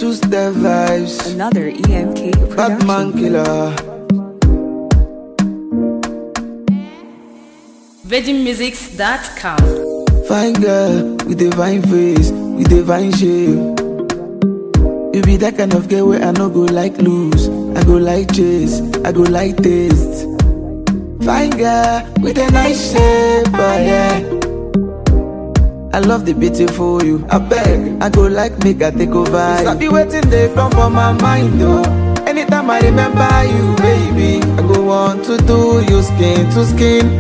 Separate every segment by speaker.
Speaker 1: two step vibes.
Speaker 2: Another EMK production.
Speaker 1: Batman killer.
Speaker 3: VeggieMusics.com.
Speaker 1: Fine girl with a fine face, with a fine shape. You be that kind of girl where I no go like lose. I go like chase, I go like taste. Fine girl with a nice shape, oh yeah. I love the beautiful you. I beg, I go like make I take over. I be waiting they come for my mind though. Anytime I remember you, baby, I go want to do you skin to skin.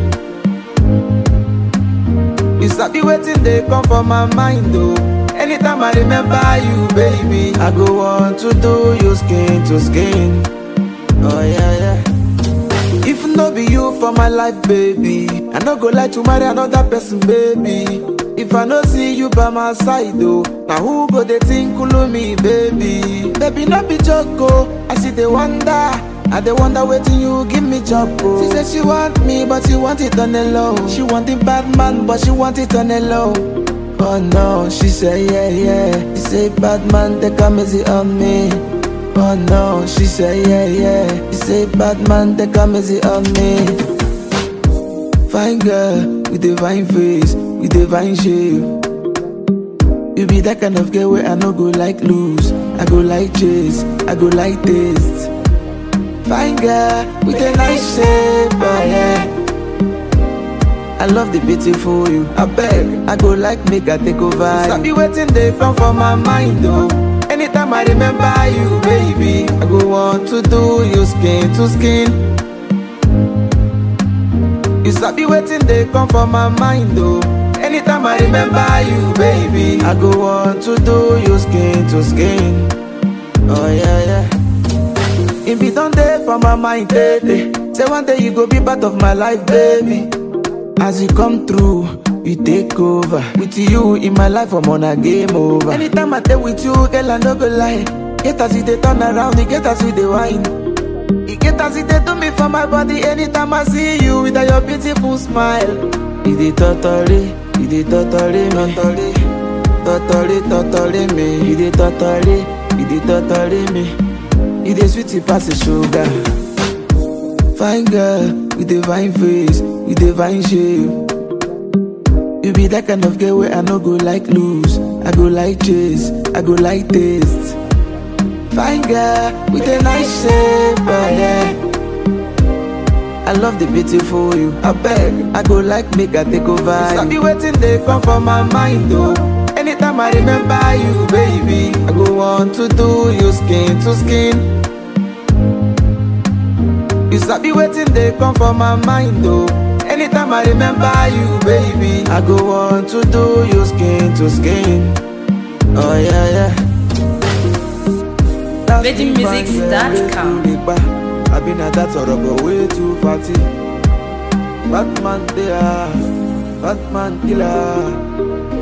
Speaker 1: You sabi waiting they come for my mind though. Anytime I remember you, baby, I go want to do you skin to skin. Oh yeah, yeah. If no be you for my life, baby, I no go like to marry another person, baby. If I no see you by my side, though, now who go they think kulu me, baby? Baby, not be joke, oh. I see the wonder. I dey wonder waiting you give me job, oh. She said she want me, but she want it on the low. She want the bad man, but she want it on the low. Oh no, she say yeah, yeah. She say bad man, they come easy on me. Oh no, she say yeah, yeah. She say bad man, they come easy on me. Fine girl with a fine face, with a fine shape. You be that kind of girl where I no go like lose. I go like chase, I go like taste. Fine girl with a nice shape, oh yeah. I love the beautiful you. I beg, I go like make I take over. I be waiting they come for my mind though. Anytime I remember you, baby, I go want to do you skin to skin. You sabi waiting they come for my mind though. Anytime I remember you, baby, I go want to do you skin to skin. Oh yeah, yeah. It be done there for my mind, baby. Say one day you go be part of my life, baby. As you come through, you take over. With you in my life, I'm on a game over. Anytime I stay with you, girl, I no go lie. Get as it they turn around, you get as you they wine. You get as it they do me for my body. Anytime I see you with your beautiful smile. You dey totally, you dey totally me. Totally, totally me. You dey totally, you dey totally me. You dey sweet it pass the sugar. Fine girl with a fine face, with a fine shape. You be that kind of girl where I no go like lose. I go like chase, I go like taste. Fine girl with a nice shape, oh yeah. I love the beautiful you. I beg, I go like make I take over. I be waiting they come for my mind though. Anytime I remember you, baby, I go want to do you skin to skin. You sabi waiting they come for my mind though. Anytime I remember you, baby, I go want to do you skin to skin. Oh yeah, yeah. That's
Speaker 3: VeggieMusics.com.
Speaker 1: the fine girl, I been at that sort of way too fatty. Batman there, Batman killer.